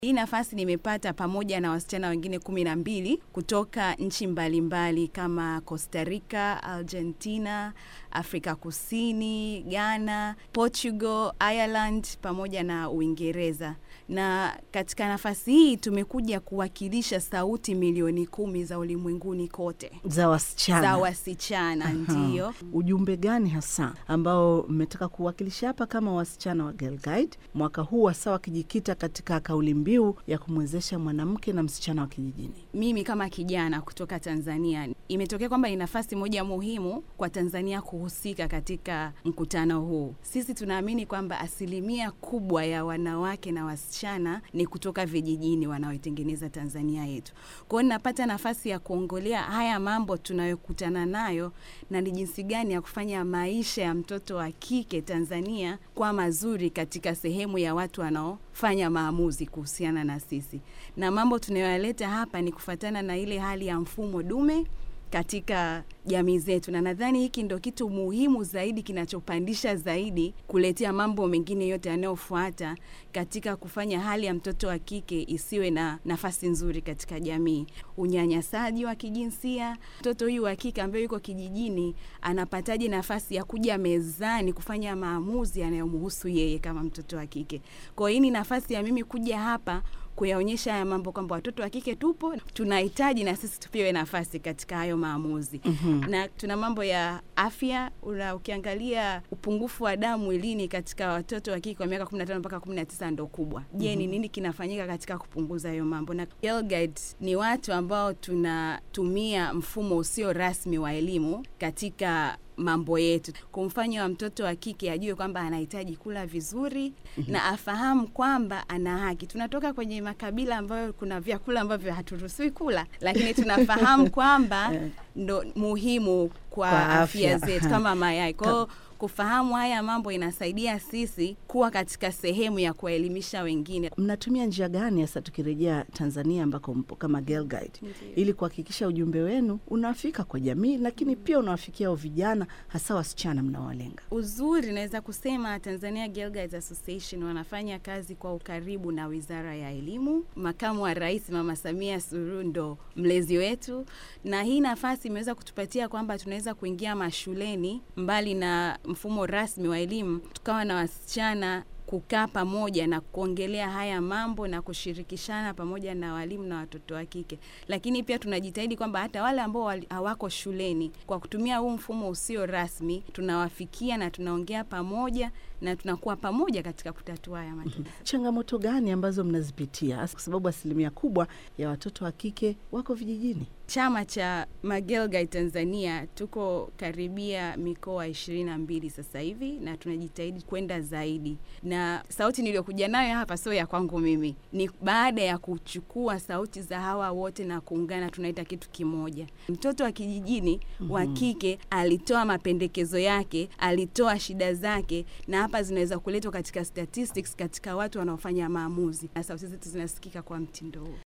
Hii nafasi nimepata pamoja na wasichana wengine kumi na mbili kutoka nchi mbalimbali kama Costa Rica, Argentina, Afrika Kusini, Ghana, Portugal, Ireland pamoja na Uingereza. Na katika nafasi hii tumekuja kuwakilisha sauti milioni kumi za ulimwenguni kote za wasichana za wasichana, ndiyo. Ujumbe gani hasa ambao mmetaka kuwakilisha hapa kama wasichana wa Girl Guide mwaka huu, hasa wakijikita katika kauli mbiu ya kumwezesha mwanamke na msichana wa kijijini? Mimi kama kijana kutoka Tanzania, imetokea kwamba ni nafasi moja muhimu kwa Tanzania kuhusika katika mkutano huu. Sisi tunaamini kwamba asilimia kubwa ya wanawake na wasichana ni kutoka vijijini wanaoitengeneza Tanzania yetu. Kwa hiyo ninapata nafasi ya kuongolea haya mambo tunayokutana nayo na ni jinsi gani ya kufanya maisha ya mtoto wa kike Tanzania kwa mazuri katika sehemu ya watu wanaofanya maamuzi kuhusiana na sisi, na mambo tunayoyaleta hapa ni kufatana na ile hali ya mfumo dume katika jamii zetu, na nadhani hiki ndo kitu muhimu zaidi kinachopandisha zaidi kuletea mambo mengine yote yanayofuata katika kufanya hali ya mtoto wa kike isiwe na nafasi nzuri katika jamii. Unyanyasaji wa kijinsia, mtoto huyu wa kike ambaye yuko kijijini anapataje nafasi ya kuja mezani kufanya maamuzi yanayomhusu yeye kama mtoto wa kike? Kwa hiyo hii ni nafasi ya mimi kuja hapa kuyaonyesha haya mambo kwamba watoto wa kike tupo, tunahitaji na sisi tupewe nafasi katika hayo maamuzi. Mhm. Na tuna mambo ya afya. Una, ukiangalia upungufu wa damu mwilini katika watoto wa kike kwa miaka 15 mpaka 19 ndo kubwa. Je, ni nini kinafanyika katika kupunguza hayo mambo? Na Girl Guide ni watu ambao tunatumia mfumo usio rasmi wa elimu katika mambo yetu, kumfanya wa mtoto wa kike ajue kwamba anahitaji kula vizuri na afahamu kwamba ana haki. Tunatoka kwenye makabila ambayo kuna vyakula ambavyo haturuhusiwi kula, lakini tunafahamu kwamba Eh. ndo muhimu kwa, Kwa afya, afya, zetu aha. kama mayai. Kwa hiyo kufahamu haya mambo inasaidia sisi kuwa katika sehemu ya kuwaelimisha wengine. Mnatumia njia gani hasa, tukirejea Tanzania ambako mpo kama Girl Guide, Ndiyo. ili kuhakikisha ujumbe wenu unafika kwa jamii, lakini pia unawafikia hao vijana, hasa wasichana mnawalenga? Uzuri naweza kusema Tanzania Girl Guides Association wanafanya kazi kwa ukaribu na Wizara ya Elimu. Makamu wa Rais Mama Samia Suluhu ndo mlezi wetu, na hii nafasi imeweza kutupatia kwamba tunaweza kuingia mashuleni mbali na mfumo rasmi wa elimu, tukawa na wasichana kukaa pamoja na kuongelea haya mambo na kushirikishana pamoja na walimu na watoto wa kike. Lakini pia tunajitahidi kwamba hata wale ambao wali- hawako shuleni, kwa kutumia huu mfumo usio rasmi, tunawafikia na tunaongea pamoja na tunakuwa pamoja katika kutatua haya matatizo. Changamoto gani ambazo mnazipitia, hasa kwa sababu asilimia kubwa ya watoto wa kike wako vijijini? Chama cha Magirl Guide Tanzania tuko karibia mikoa ishirini na mbili sasa hivi na tunajitahidi kwenda zaidi, na sauti niliyokuja nayo hapa sio ya kwangu mimi, ni baada ya kuchukua sauti za hawa wote na kuungana, tunaita kitu kimoja. Mtoto wa kijijini wa kike alitoa mapendekezo yake, alitoa shida zake, na hapa zinaweza kuletwa katika statistics, katika watu wanaofanya maamuzi, na sauti zetu zinasikika kwa mtindo huu.